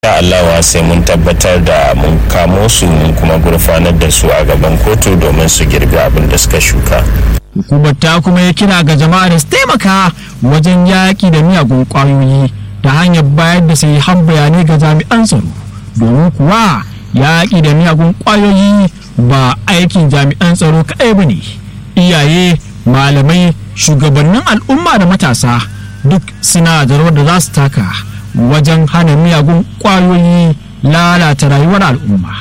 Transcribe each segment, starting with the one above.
insha Allah sai mun tabbatar da mun kamo su mun kuma gurfanar da su a gaban kotu domin su girbi abin da suka shuka hukumar ta kuma ya kira ga jama'a da su taimaka wajen yaƙi da miyagun ƙwayoyi ta hanyar bayar da sai han bayanai ga jami'an tsaro domin kuwa yaƙi da miyagun ƙwayoyi ba aikin jami'an tsaro kaɗai ba ne iyaye malamai shugabannin al'umma da matasa duk suna da rawar da za su taka wajen hana miyagun ƙwayoyi lalata rayuwar al'umma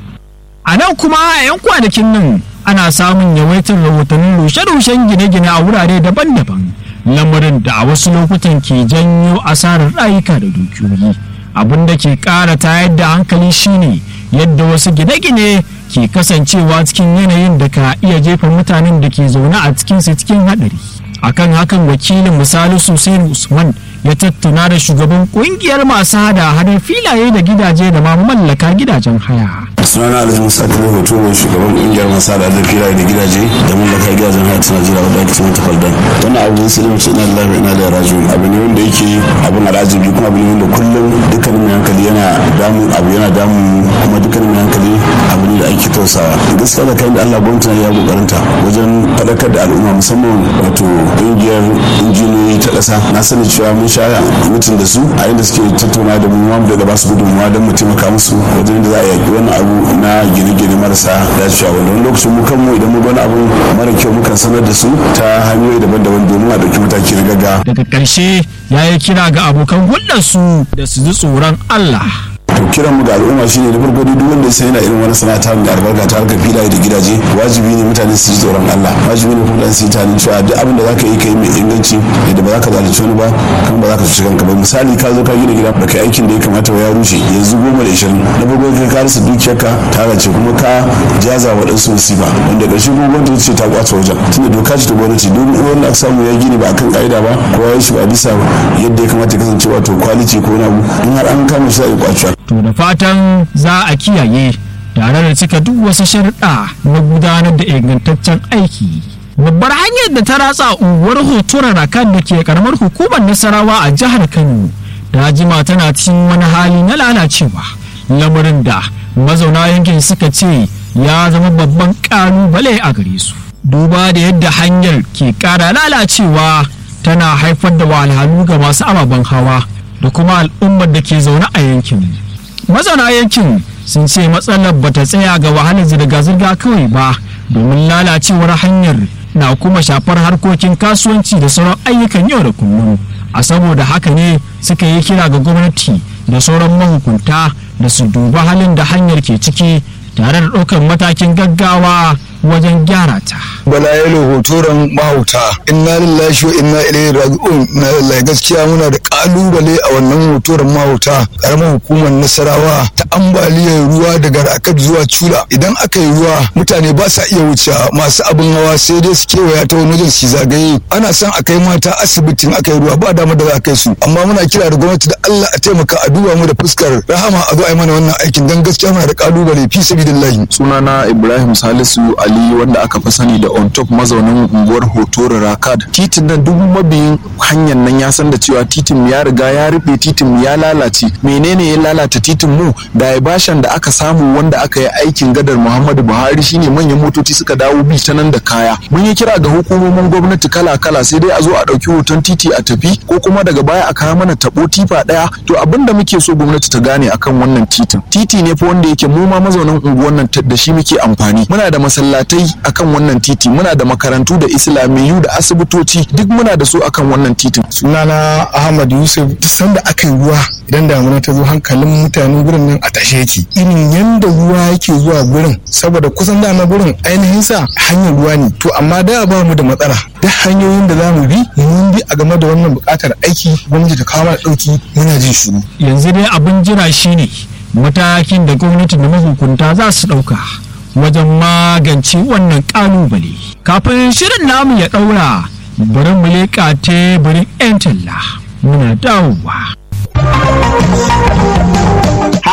a nan kuma a 'yan kwanakin nan ana samun yawaitar rahotannin rushe-rushen gine-gine a wurare daban-daban lamarin da a wasu lokutan ke janyo asarar rayuka da dukiyoyi abin da ke ƙara tayar da hankali shine yadda wasu gine-gine ke kasancewa cikin yanayin da ka iya jefa mutanen da ke zaune a cikinsu cikin haɗari akan hakan wakilin misali sosai usman ya tattauna da shugaban kungiyar masu hada hadar filaye da gidaje da ma mallaka gidajen haya sunana alhaji musa kuma hoto mai shugaban kungiyar masu hada hadar filaye da gidaje da mallaka gidajen haya ta najeriya wadda ake cewa tafaldan wannan abu ne sai mace ina da ina da raju abu ne wanda yake abin al'ajabi kuma abu ne wanda kullum dukkanin mai hankali yana damun abu yana damun kuma dukkanin mai hankali abu ne da ake tausawa gaskiya da kayan da allah gwamnati ya kokarinta wajen faɗakar da al'umma musamman wato kungiyar injiniyoyi ta ƙasa na sani cewa mun sha mutum da su a inda suke tattauna da mu ma da ba su gudunmuwa don mu taimaka musu wajen da za a yaƙi wani abu na gine-gine marasa dacewa wanda wani lokacin mu kanmu idan mu wani abu mara kyau mukan sanar da su ta hanyoyi daban-daban domin a ɗauki mataki na gaggawa. daga ƙarshe ya yi kira ga abokan hulɗarsu da su ji tsoron Allah to kiran mu ga al'umma shine da farko duk wanda ya san yana irin wani sana'a mai albarka ta harkar filaye da gidaje wajibi ne mutane su ji tsoron Allah wajibi ne kuma su yi tunanin cewa duk abin da zaka yi kai mai inganci yadda ba za ka zalunci wani ba kan ba za ka cuci kanka ba misali ka zo ka gina gida da kai aikin da ya kamata ya rushe yanzu goma da ishirin na farko kai ka rasa dukiyarka ta race kuma ka jaza waɗansu musiba wanda ƙarshe kuma gwamnati ce ta kwace wajen tunda doka ce ta gwamnati duk wanda aka samu ya gini ba akan ƙa'ida ba ko ya yi shi ba bisa yadda ya kamata ya kasance wato kwalici ko na abu in har an kama shi za a yi kwacewa to da fatan za a kiyaye tare da cika duk wasu sharuɗa na gudanar da ingantaccen aiki babbar hanyar da ta ratsa unguwar hotunan rakan da ke karamar hukumar nasarawa a jihar kano da jima tana cikin wani hali na lalacewa lamarin da mazauna yankin suka ce ya zama babban ƙalubale a gare su duba da yadda hanyar ke ƙara lalacewa tana haifar da wahalhalu ga masu ababen hawa da kuma al'ummar da ke zaune a yankin mazauna yankin sun ce matsalar bata tsaya ga wahalar zirga-zirga kawai ba domin lalacewar hanyar na kuma shafar harkokin kasuwanci da sauran ayyukan yau da kullum a saboda haka ne suka yi kira ga gwamnati da sauran mahukunta da su duba halin da hanyar ke ciki tare da ɗaukar matakin gaggawa wajen gyara ta. Bala yalo hotoron mahauta inna lillahi wa inna ilaihi raji'un na lillahi gaskiya muna da kalubale a wannan hotoron mahauta karamar hukumar Nasarawa ta ambaliyar ruwa daga Rakat zuwa Cula idan aka yi ruwa mutane ba sa iya wuce masu abin hawa sai dai su kewaya ta wani wajen su zagaye ana son a kai mata asibitin aka yi ruwa ba dama da za a kai su amma muna kira da gwamnati da Allah a taimaka a duba mu da fuskar rahama a zo a yi mana wannan aikin dan gaskiya muna da kalubale fi sabilillahi sunana Ibrahim Salisu Ali Ali wanda aka fi sani da on top mazaunin unguwar Hotoro Rakad. Titin nan duk mabiyin hanyar nan ya san da cewa titin ya riga ya rufe titin ya lalace. Menene ya lalata titin mu? Da bashan da aka samu wanda aka yi aikin gadar Muhammadu Buhari shine manyan motoci suka dawo bi ta nan da kaya. Mun yi kira ga hukumomin gwamnati kala-kala sai dai a zo a ɗauki hoton titi a tafi ko kuma daga baya a kawo mana tabo tifa ɗaya. To abin da muke so gwamnati ta gane akan wannan titin. Titi ne fa wanda yake mu ma mazaunan unguwar nan da shi muke amfani. Muna da masallatai masallatai akan wannan titi muna da makarantu da islamiyu da asibitoci duk muna da su akan wannan titin sunana ahmad yusuf duk sanda aka yi ruwa idan damuna ta zo hankalin mutanen gurin nan a tashe yake irin yanda ruwa yake zuwa gurin saboda kusan dama gurin ainihin sa hanyar ruwa ne to amma da ba mu da matsala duk hanyoyin da za mu bi mun bi a game da wannan buƙatar aiki gwamnati ta kawo mana ɗauki muna jin shiru yanzu dai abin jira shine matakin da gwamnati da mahukunta za su ɗauka wajen magance wannan kalubale kafin shirin namu ya daura bari mu leƙa teburin 'yan talla muna dawowa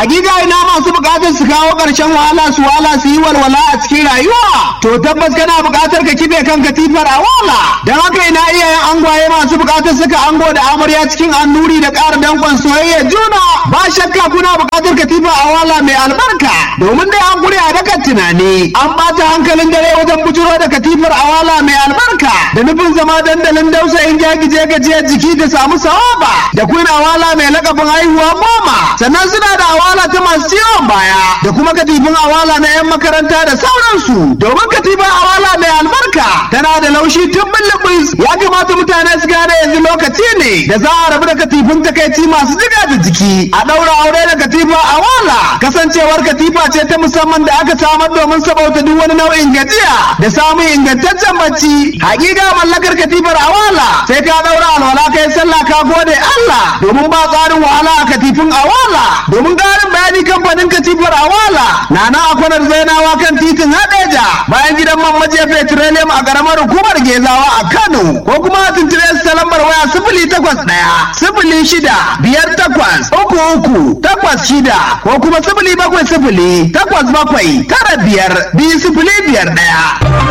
hakika ina masu bukatar su kawo ƙarshen wahala su wahala su yi walwala a cikin rayuwa to tabbas kana bukatar ka kibe kan katifar a wala don haka ina iyayen angwaye masu bukatar suka ango da amarya cikin annuri da ƙara dankon soyayya juna ba shakka kuna bukatar katifa a wala mai albarka domin dai an gure a dakan tunani an ɓata hankalin dare wajen bujuro da katifar a wala mai albarka da nufin zama dandalin dausayin jagije gajiyar jiki da samu sawaba da kun awala mai lakabin haihuwa goma sannan suna da awala ta masu ciwon baya da kuma katifin awala na 'yan makaranta da sauransu domin katifin awala mai albarka tana da laushi tun bulbus ya kamata mutane su gane yanzu lokaci ne da za a rabu da katifin takaici masu jiga da jiki a ɗaura aure da katifa awala kasancewar katifa ce ta musamman da aka samar domin sabauta duk wani nau'in gajiya da samun ingantaccen bacci hakika mallakar katifar awala sai ka ɗaura alwala kai sallah ka gode Allah domin ba tsarin wahala a katifin awala domin ƙarin bayani kamfanin katifar awala na na akwanar zainawa kan titin hadeja bayan gidan man majiya petroleum a ƙaramar hukumar gezawa a Kano ko kuma a tuntube su ta lambar waya sifili takwas ɗaya sifili shida biyar takwas uku uku takwas shida ko kuma sifili bakwai sifili takwas bakwai tara biyar biyu sifili biyar ɗaya.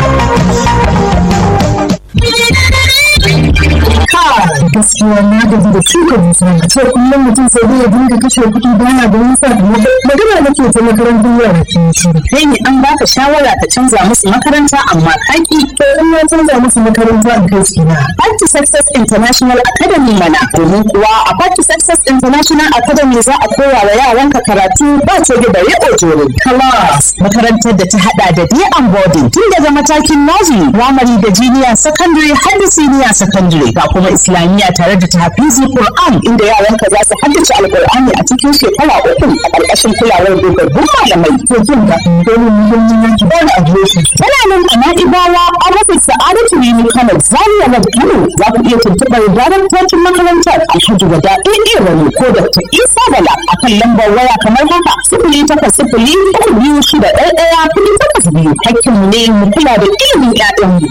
gaskiya na gaji da shuka musamman a ce kullum mutum sai dai ya dinga kashe kuɗi baya da nisa da magana nake ta makarantar yara ke shi kai ne an baka shawara ka canza musu makaranta amma kaki to in ya canza musu makaranta a kai shi na Party Success International Academy mana domin kuwa a Party Success International Academy za a koya wa yaranka karatu ba ce da riƙo jere class makarantar da ta hada da day and boarding tun daga matakin nursery primary da junior secondary har da senior secondary ga kuma islamiyya tare da tahfizi Qur'an inda yaranka za su haddace alqur'ani a cikin shekara uku a ƙarƙashin kulawar dogaggun malamai to jin ga domin muhimmin yanki ba da adireshi tana nan a na'ibawa a rufin sa'adatu ne kano zaria na kano za ku iya tuntuɓar daraktocin makarantar alhaji wada ɗaya wani ko da ta isa bala a kan lambar waya kamar haka sifili takwas sifili uku biyu shida ɗaya ɗaya kuɗi takwas biyu hakkinmu ne mu kula da ilimin ƴaƴanmu.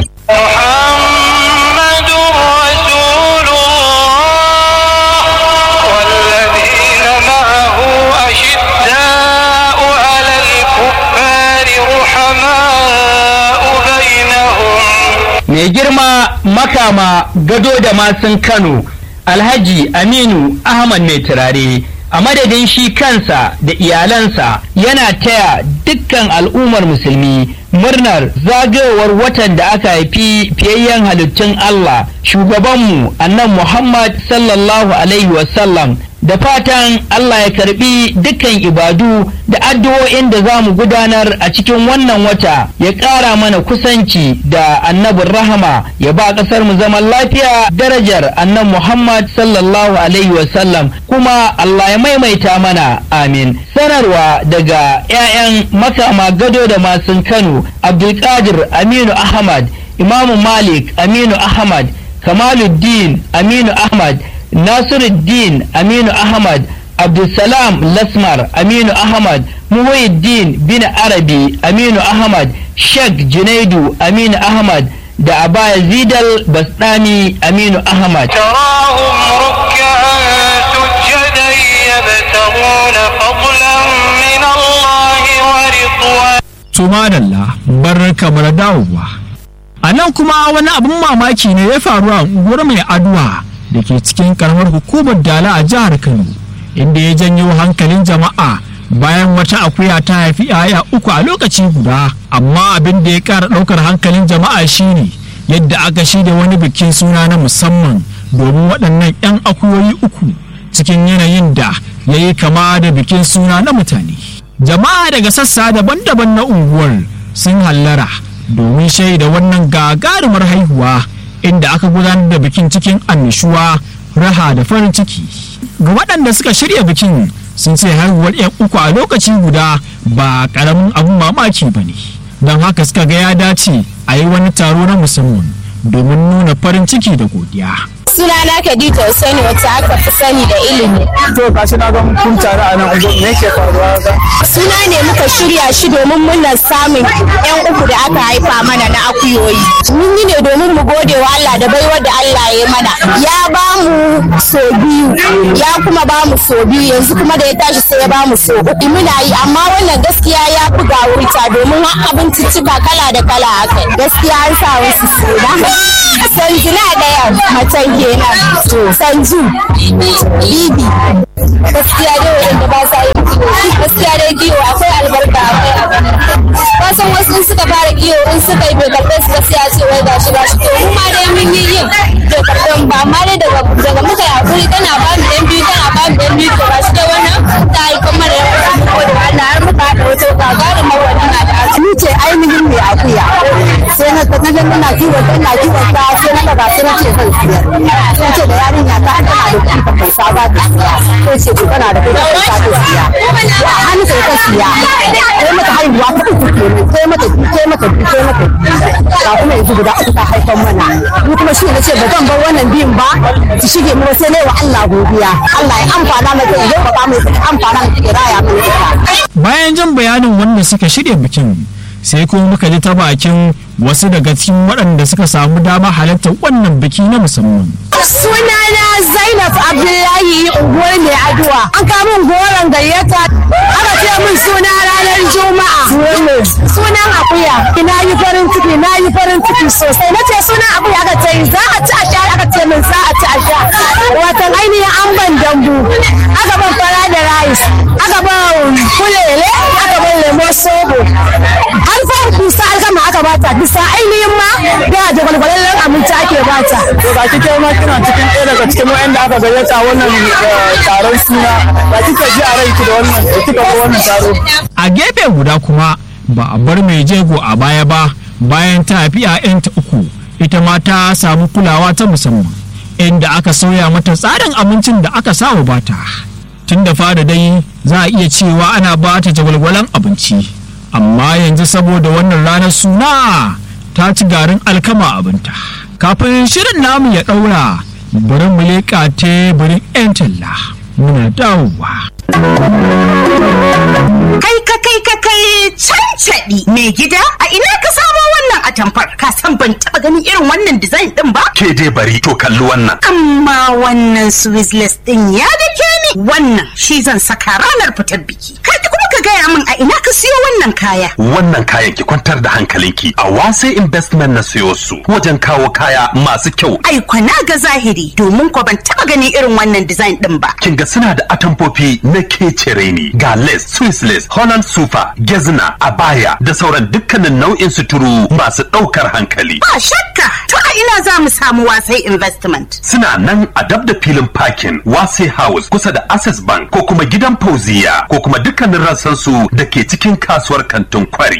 محمد رسول الله والذين معه أشداء على الكفار رحماء بينهم mai girma makama gado da masun kano alhaji aminu ahmad mai turare a madadin shi kansa da iyalansa yana taya dukkan al'ummar musulmi murnar zagayowar watan da aka haifi fiyayyen halittun Allah shugabanmu annan Muhammad sallallahu alaihi wasallam da fatan Allah ya karbi dukkan ibadu da addu'o'in da za mu gudanar a cikin wannan wata ya ƙara mana kusanci da annabin rahama ya ba ƙasar mu zaman lafiya darajar annan Muhammad sallallahu alaihi wasallam kuma Allah ya maimaita mana amin sanarwa daga 'ya'yan makama gado da masun Kano Abdulkadir Aminu Ahmad Imamu Malik Aminu Ahmad Kamaluddin Aminu Ahmad Nasiruddin Aminu Ahmad Abdulsalam Lasmar Aminu Ahmad Muhyiddin bin Arabi Aminu Ahmad Sheikh Junaidu Aminu Ahmad da Abaya Zidal Basdani Aminu Ahmad تراهم ركعا سجدا يبتغون فضلا من الله ورضوانا Tumadalla bar kamar dawowa. A nan kuma wani abin mamaki ne ya faru a unguwar mai aduwa da ke cikin karamar hukumar Dala a jihar Kano, inda ya janyo hankalin jama'a bayan wata akuya ta haifi 'ya'ya uku a lokaci guda. Amma abin da ya ƙara ɗaukar hankalin jama'a shine yadda aka shirya wani bikin suna na musamman domin waɗannan 'yan akuyoyi uku cikin yanayin da ya yi kama da bikin suna na mutane. jama'a daga sassa daban-daban na unguwar sun hallara domin shaida wannan gagarumar haihuwa inda aka gudanar da bikin cikin annishuwa raha da farin ciki ga waɗanda suka shirya bikin sun ce haihuwar 'yan uku a lokaci guda ba ƙaramin abin mamaki ba ne don haka suka ga ya dace a yi wani taro na musamman domin nuna farin ciki da godiya Sunana Khadija Hussaini wacce aka fi sani da ilimi. To gashi na ga kun tare a nan ungo me yake faruwa ga? Suna ne muka shirya shi domin murnar samun yan uku da aka haifa mana na akuyoyi. Mun yi ne domin mu gode wa Allah da baiwar da Allah ya mana. Ya ba mu so biyu, ya kuma ba mu so biyu yanzu kuma da ya tashi sai ya ba mu so uku. Muna yi amma wannan gaskiya ya fi gawurta domin har abinciccika kala da kala aka yi. Gaskiya an sa wasu suna. Sanjina ɗaya macen kenan. Sanju, Bibi. Gaskiya dai wanda ba sa yin kiwo. Gaskiya dai kiwo akwai albarka akwai abu. Wasan wasu in suka fara kiwo in suka yi bai karɓe su gaskiya ce wai gashi gashi. To mu ma dai mun yi yin bai karɓen ba amma dai daga daga muka yi hakuri tana ba mu ɗan biyu tana ba mu ɗan biyu to gashi dai wannan ta yi kuma da yawa mu gode wa Allah har muka haɗa wata gagarin mawani na da Ni ce ainihin mai akuya. Sai na ta naga ina kiwon ta ina kiwon ta sai na daga sai na ce zan siyar. Sai ce da yarinya ta tana da kuɗi ta kai sa ba ta siya. Sai ce ku tana da kuɗi ta kai sa ta siya. Ya hannu sai ta siya. Sai mata haihuwa ta uku kenan. Sai mata sai mata sai mata. Ga kuma yanzu guda uku ta haifan mana. Ni kuma shi ne ce ba zan bar wannan biyun ba. Su shige mu sai ne wa Allah godiya. Allah ya amfana mata ya zo ba mu amfana ya raya mu ita. bayan jin bayanin wanda suka shirya bikin sai kuma muka ji ta bakin wasu daga cikin waɗanda suka samu dama halartar wannan biki na musamman Sunana Zainab Abdullahi unguwar mai aduwa. An kamun goron gayyata. Aka ce min suna ranar Juma'a. Sunan akuya. Na yi farin ciki, na yi farin ciki sosai. Na ce sunan akuya aka ce za a ci a sha aka ce min za a ci a sha. Watan ainihin an ban dambu. Aka ban fara da rice. Aka ban kulele. Aka ban lemo sobo. Har fa kusa alkama aka bata. Bisa ainihin ma da jagwalgwalallen abinci ake bata. To ga kike ma kina cikin ɗaya daga cikin wa'anda aka gayyata wannan eh, taron suna. Ba kika ji a ranki da wannan da kika ga wannan taro. a gefe guda kuma ba a bar mai jego a baya ba bayan ta haifi 'ya'yanta uku ita ma ta samu kulawa ta musamman inda aka sauya mata tsarin abincin da aka sawa bata tun da fara dai za a iya cewa ana ba ta jagwalgwalan abinci amma yanzu saboda wannan ranar suna ta ci garin alkama abinta kafin shirin namu ya ɗaura bari mu leƙa teburin 'yan talla muna dawowa Kai ka kai ka kai cancaɗi mai gida a ina ka samo wannan atamfar ka san ban taɓa ganin irin wannan design ɗin ba ke dai bari to kalli wannan amma wannan swissless ɗin ya dake ni wannan shi zan saka ranar fitar biki kai kuma ka gaya min a ina ka siyo wannan kaya wannan kayan ki kwantar da hankalinki a wase investment na siyo su wajen kawo kaya masu kyau ai kwana ga zahiri domin ko ban taɓa ganin irin wannan design ɗin ba kin ga suna da atamfofi na kecere ne ga lace swiss lace holland super gezna abaya da sauran dukkanin nau'in suturu masu ɗaukar hankali ba shakka to a ina za mu samu wasai investment suna nan a dab da filin parking wase house kusa da access bank ko kuma gidan fauziya ko kuma dukkanin rassan su da ke cikin kasuwar kantin kwari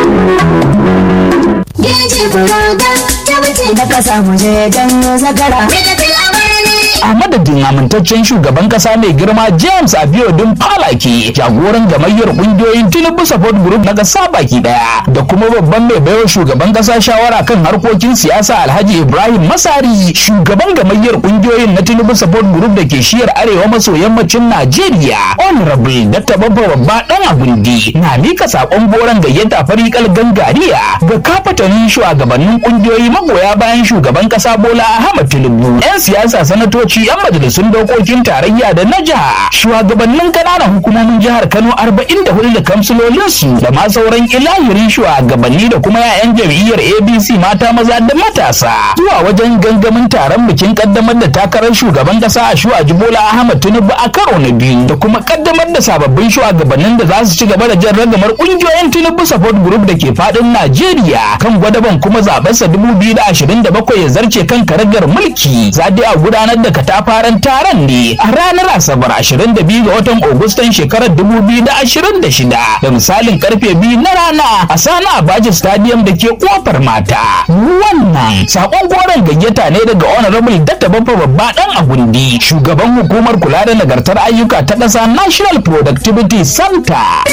a madadin amintaccen shugaban kasa mai girma james abiodun falake jagoran gamayyar kungiyoyin tinubu support group na kasa baki daya da kuma babban mai baiwa shugaban kasa shawara kan harkokin siyasa alhaji ibrahim masari shugaban gamayyar kungiyoyin na tinubu support group da ke shiyar arewa maso yammacin najeriya honorable dr babba babba dan agundi na mika sakon goron gayyata farikal gangariya ga kafatanin shugabannin kungiyoyi magoya bayan shugaban kasa bola ahmad tinubu yan siyasa sanatoci yan majalisun dokokin tarayya da na jiha shugabannin kananan hukumomin jihar kano 44 da kamsilolinsu da ma sauran ilahirin shugabanni da kuma 'ya'yan jam'iyyar abc mata maza da matasa zuwa wajen gangamin taron bikin kaddamar da takarar shugaban kasa a shuwa bola ahmad tinubu a karo na biyu da kuma kaddamar da sababbin shugabannin da za su ci gaba da jan ragamar kungiyoyin tinubu support group da ke fadin najeriya kan gwadaban kuma zabensa 2027 ya zarce kan karagar mulki za dai a gudanar da katafaren taron ne a ranar asabar 22 ga watan agustan shekarar 2026 da misalin karfe biyu na rana a sani abaji stadium da ke kofar mata wannan sakon goron gayyata ne daga honorable dr babba babba dan agundi shugaban hukumar kula da nagartar ayyuka ta ƙasa national productivity center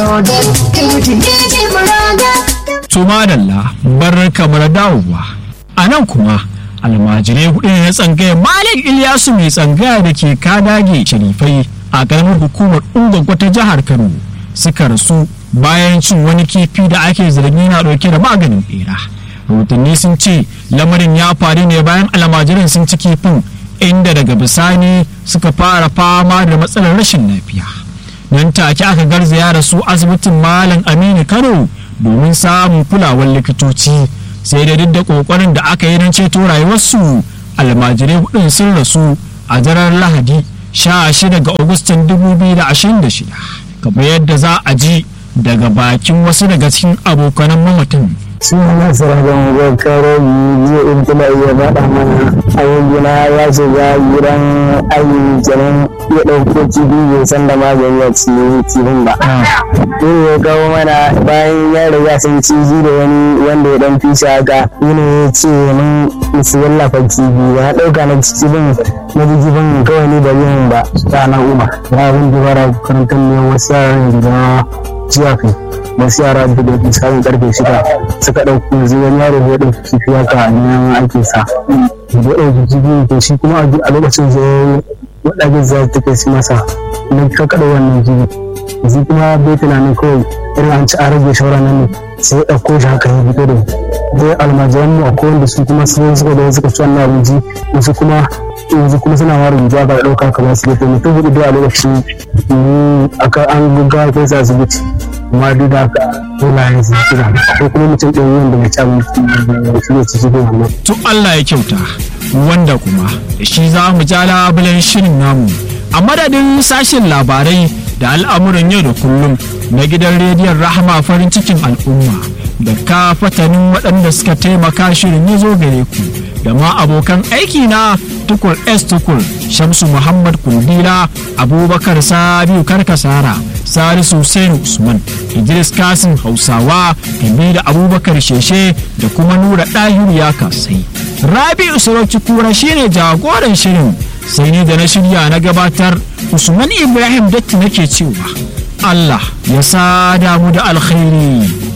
to madalla bar kamar dawowa a nan kuma almajirai hudu ne na tsangaya malik ilyasu mai tsangaya da ke kadage sharifai a ƙaramar hukumar ungwagwa ta jihar kano suka rasu bayan cin wani kifi da ake zargi na ɗauke da maganin bera rahotanni sun ce lamarin ya faru ne bayan almajiran sun ci kifin inda daga bisani suka fara fama da matsalar rashin lafiya nan take aka garzaya da su asibitin malam aminu kano domin samun kulawar likitoci sai da duk da kokarin da aka yi don ceto rayuwarsu almajirai hudun sun rasu a daren lahadi 16 ga agustan 2026 kamar yadda za a ji daga bakin wasu daga cikin abokanan mamatan suna sarrafa gwakwarar yi in kuna iya faɗa mana ayyukina ya shiga gidan ayi kenan ya ɗauko kifi bai san da magani a cikin kifin ba. Yin ya kawo mana bayan ya riga sun ciji da wani wanda ya ɗan fi shi haka yin ya ce mun su wallafa kifi na ɗauka na kifin na ji kifin kawai ni da yin ba ranar umar. Ya abin dubara karantar ne wasu yaran da jiya kai. wasu yara da da misalin karfe shida suka ɗauki yanzu wani yaro ya ɗauki kifi haka a neman aikin sa da ɗauki kifi to shi kuma a lokacin zai waɗanda za ta kai masa na kakaɗa wannan kifi yanzu kuma bai tunanin kawai irin an ci a rage shawara nan ne sai ya ɗauko shi haka ya fito da dai almajiran mu akwai wanda su kuma sun suka da suka ci wannan abinci wasu kuma yanzu kuma suna ware rubutu aka ɗauka kamar su gefe mutum hudu dai a lokacin aka an gaggawa kai sa asibiti amma duk da haka dole su kira ko kuma mutum ɗin wanda mai ci abinci da shi ne cikin wannan. to Allah ya kyauta wanda kuma da shi za mu ja labulen shirin namu a madadin sashen labarai da al'amuran yau da kullum na gidan rediyon rahama farin cikin al'umma da ka fatanin waɗanda suka taimaka shirin ya zo gare ku da ma abokan aiki na tukur s tukur shamsu muhammad kundila abubakar sabiu karkasara salisu hussein usman idris kasim hausawa da abubakar sheshe da kuma nura ɗahiru ya kasai rabi'u sarauci kura shine jagoran shirin sai ni da na shirya na gabatar usman ibrahim datti nake cewa allah ya sada mu da alkhairi